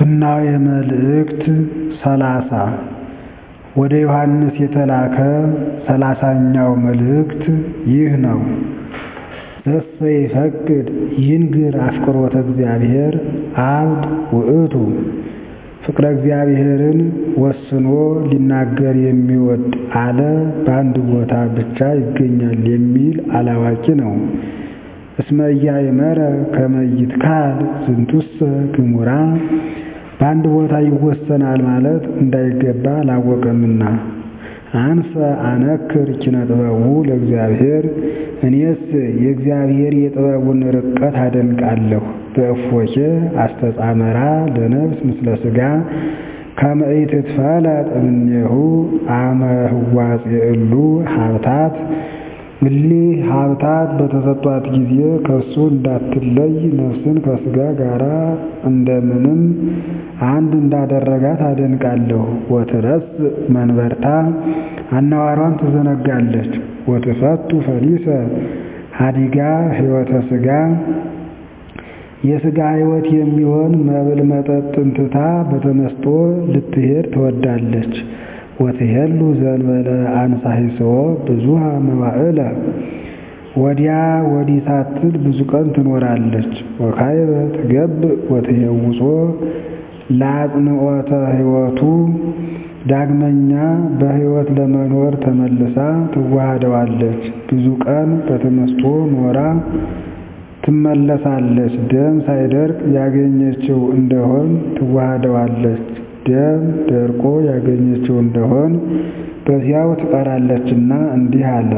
ፍናዌ መልእክት ሰላሳ ወደ ዮሐንስ የተላከ ሰላሳኛው መልእክት ይህ ነው። ዘሰ ይፈቅድ ይንግር አፍቅሮተ እግዚአብሔር አብድ ውእቱ ፍቅረ እግዚአብሔርን ወስኖ ሊናገር የሚወድ አለ በአንድ ቦታ ብቻ ይገኛል የሚል አላዋቂ ነው። እስመ ኢያእመረ ከመ ይትካል ዝንቱሰ ግሙራ በአንድ ቦታ ይወሰናል ማለት እንዳይገባ አላወቀምና። አንሰ አነክር ኪነ ጥበቡ ለእግዚአብሔር እኔስ የእግዚአብሔር የጥበቡን ርቀት አደንቃለሁ። በእፎኬ አስተጻመራ ለነፍስ ምስለ ሥጋ ከመ ኢትትፈለጥ እምኔሁ አመ ህዋጼ እሉ ሀብታት እሊህ ሀብታት በተሰጧት ጊዜ ከሱ እንዳትለይ ነፍስን ከሥጋ ጋር እንደምንም አንድ እንዳደረጋት አደንቃለሁ። ወትረስ መንበርታ አናዋሯን ትዘነጋለች። ወትፈቱ ፈሊሰ ሀዲጋ ሕይወተ ሥጋ የሥጋ ሕይወት የሚሆን መብል መጠጥን ትታ በተመስጦ ልትሄድ ትወዳለች። ወትሄሉ ዘንበለ አንሳሂስዎ ብዙሃ መዋዕለ ወዲያ ወዲህ ሳትል ብዙ ቀን ትኖራለች። ወካይበ ትገብእ ወትሄውጾ ለአጽንዖተ ሕይወቱ ዳግመኛ በሕይወት ለመኖር ተመልሳ ትዋሃደዋለች። ብዙ ቀን በተመስጦ ኖራ ትመለሳለች። ደም ሳይደርቅ ያገኘችው እንደሆን ትዋሃደዋለች። ደም ደርቆ ያገኘችው እንደሆን በዚያው ትቀራለችና እንዲህ አለ።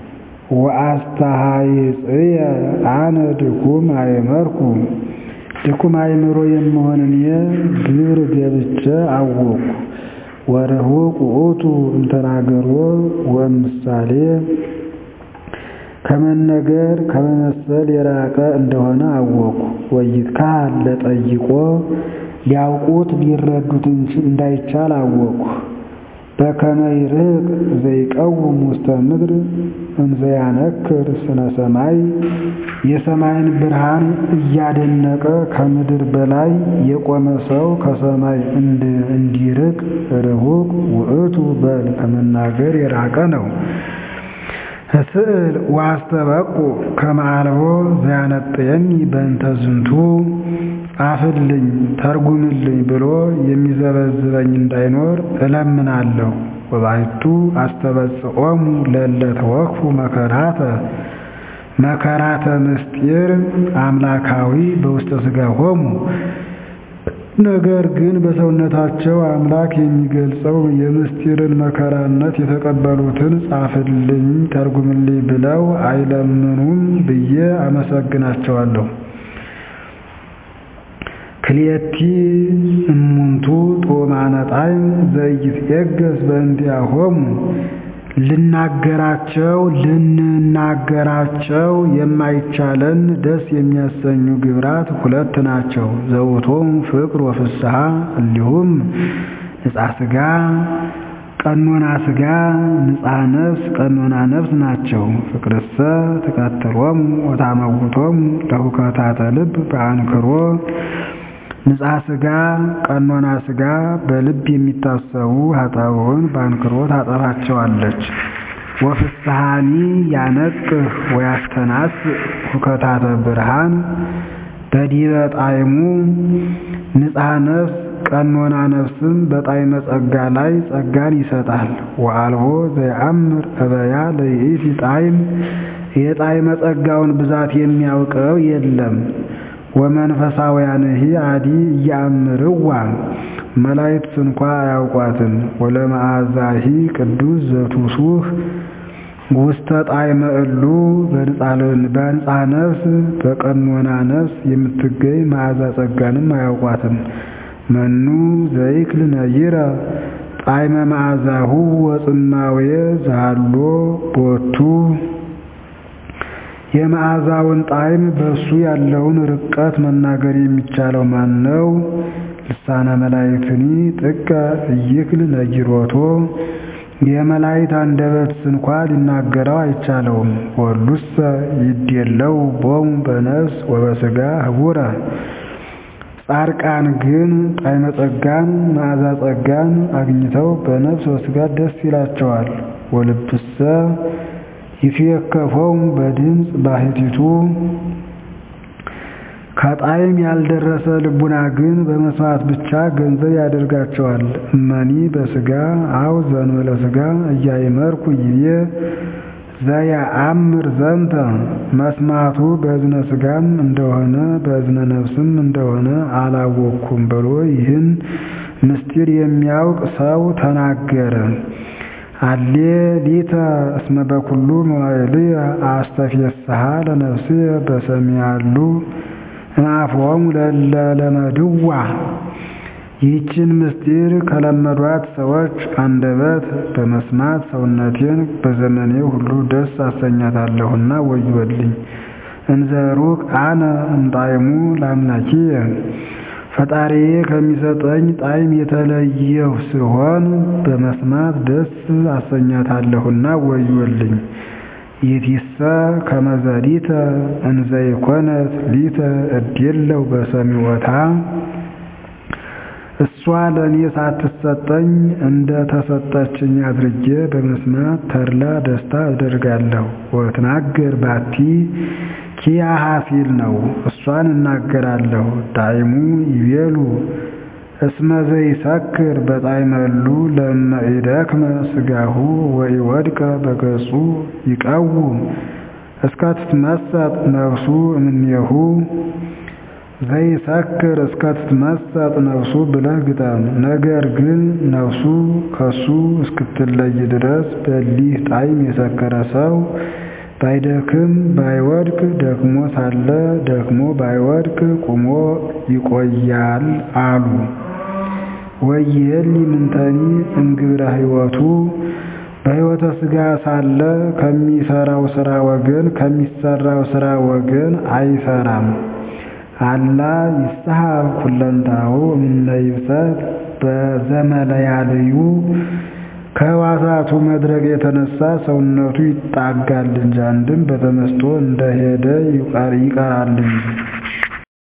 ወአስተሃይጽየ አነ ድኩም አእመርኩ ድኩም አእምሮ የምሆን እኔ ግብር ገብቼ አወቅኩ። ወርሁቅ ውእቱ እምተናገሮ ወእምሳሌ ከመነገር ከመመሰል የራቀ እንደሆነ አወቅኩ። ወይትካል ለጠይቆ ሊያውቁት ሊረዱት እንዳይቻል አወቅኩ። በከመ ይርቅ ዘይቀውም ውስተ ምድር እንዘያነክር ስነ ሰማይ የሰማይን ብርሃን እያደነቀ ከምድር በላይ የቆመ ሰው ከሰማይ እንዲርቅ ርሁቅ ውእቱ በል ከመናገር የራቀ ነው። እስእል ዋስተበቁ ከመ አልቦ ዘያነጥየኒ በእንተ ዝንቱ ጻፍልኝ ተርጉምልኝ ብሎ የሚዘበዝበኝ እንዳይኖር እለምናለሁ። ወባሕቱ አስተበጽኦሙ ለእለ ተወክፉ መከራተ መከራተ ምስጢር አምላካዊ በውስተ ሥጋሆሙ ነገር ግን በሰውነታቸው አምላክ የሚገልጸው የምስጢርን መከራነት የተቀበሉትን ጻፍልኝ ተርጉምልኝ ብለው አይለምኑም ብዬ አመሰግናቸዋለሁ። ክልኤቲ እሙንቱ ጦማነ ጣዕም ዘኢይትዔገሥ በእንቲአሆሙ ልናገራቸው ልንናገራቸው የማይቻለን ደስ የሚያሰኙ ግብራት ሁለት ናቸው። ዘውቶም ፍቅር ወፍስሐ እንዲሁም ንጻ ሥጋ ቀኖና ሥጋ ንጻ ነፍስ ቀኖና ነፍስ ናቸው። ፍቅርሰ ትቀትሎሙ ወታመውቶሙ ለሁከታተ ልብ በአንክሮ ንጻ ሥጋ ቀኖና ሥጋ በልብ የሚታሰቡ ኃጣውዕን በአንክሮ ታጠፋቸዋለች። ወፍስሐኒ ያነቅህ ወያስተናስ ሁከታተ ብርሃን በዲበ ጣዕሙ ንጻ ነፍስ ቀኖና ነፍስም በጣዕመ ጸጋ ላይ ጸጋን ይሰጣል። ወአልቦ ዘየአምር እበያ ለይእቲ ጣዕም የጣዕመ ጸጋውን ብዛት የሚያውቀው የለም። ወመንፈሳውያንሂ አዲ እያምርዋ መላእክት እንኳ አያውቋትም። ወለመዓዛሂ ቅዱስ ዘቱሱህ ውስተ ጣዕመ እሉ በንጻ ነፍስ በቀኖና ነፍስ የምትገኝ መዓዛ ጸጋንም አያውቋትም። መኑ ዘይክል ነይረ ጣዕመ መዓዛሁ ወጽማውየ ዘሃሎ ቦቱ የመዓዛውን ጣዕም በእሱ ያለውን ርቀት መናገር የሚቻለው ማን ነው? ልሳነ መላእክትኒ ጥቀ እይክል ነጊሮቶ የመላእክት አንደበትስ እንኳ ሊናገረው አይቻለውም። ወሉሰ ይዴለው ቦሙ በነፍስ ወበሥጋ ህቡረ ጻድቃን ግን ጣዕመ ጸጋን መዓዛ ጸጋን አግኝተው በነፍስ ወሥጋ ደስ ይላቸዋል። ወልብሰ ይትዌከፎሙ በድምፅ ባሕቲቱ ከጣዕም ያልደረሰ ልቡና ግን በመስማት ብቻ ገንዘብ ያደርጋቸዋል። እመኒ በሥጋ አው ዘእንበለ ሥጋ እያእመርኩ ይቤ ዘየአምር ዘንተ መስማቱ በእዝነ ሥጋም እንደሆነ በእዝነ ነፍስም እንደሆነ አላወቅኩም ብሎ ይህን ምስጢር የሚያውቅ ሰው ተናገረ። አሌ ሊተ እስመ በኩሉ መዋዕልየ አስተፌስሐ ለነፍስየ በሰሚያሉ እምአፍሆሙ ለእለ ለመድዋ ይህችን ምስጢር ከለመዷት ሰዎች አንደበት በመስማት ሰውነቴን በዘመኔ ሁሉ ደስ አሰኛታለሁና ወዮልኝ። እንዘ ሩቅ አነ እምጣዕሙ ለአምላኪየ ፈጣሪዬ ከሚሰጠኝ ጣዕም የተለየሁ ስሆን በመስማት ደስ አሰኛታለሁና ወዮልኝ። ይእቲሰ ከመ ዘሊተ እንዘ ይኮነት ሊተ እዴለው በሰሚዖታ እሷ ለእኔ ሳትሰጠኝ እንደ ተሰጠችኝ አድርጌ በመስማት ተድላ ደስታ አደርጋለሁ። ወትናገር ባቲ ኪያሃ ሲል ነው። እሷን እናገራለሁ። ዳይሙ ይቤሉ እስመ ዘይሰክር በጣዕመሉ ለእመ ኢደክመ ሥጋሁ ወኢወድቀ በገጹ ይቀውም እስከ ትትመሰጥ ነፍሱ እምኔሁ ዘይሰክር እስከ ትትመሰጥ ነፍሱ ብለህ ግጠም። ነገር ግን ነፍሱ ከሱ እስክትለይ ድረስ በሊህ ጣዕም የሰከረ ሰው ባይደክም ባይወድቅ ደክሞ ሳለ ደክሞ ባይወድቅ ቁሞ ይቆያል አሉ። ወይሄሊ ምንተኒ እምግብረ ሕይወቱ በሕይወተ ሥጋ ሳለ ከሚሰራው ሥራ ወገን ከሚሰራው ሥራ ወገን አይሰራም። አላ ይስሐብ ኩለንታሁ እምነ ይብሰት በዘመለያልዩ ከሕዋሳቱ መድረቅ የተነሳ ሰውነቱ ይጣጋል እንጂ አንድም በተመስጦ እንደሄደ ይቀራል እንጂ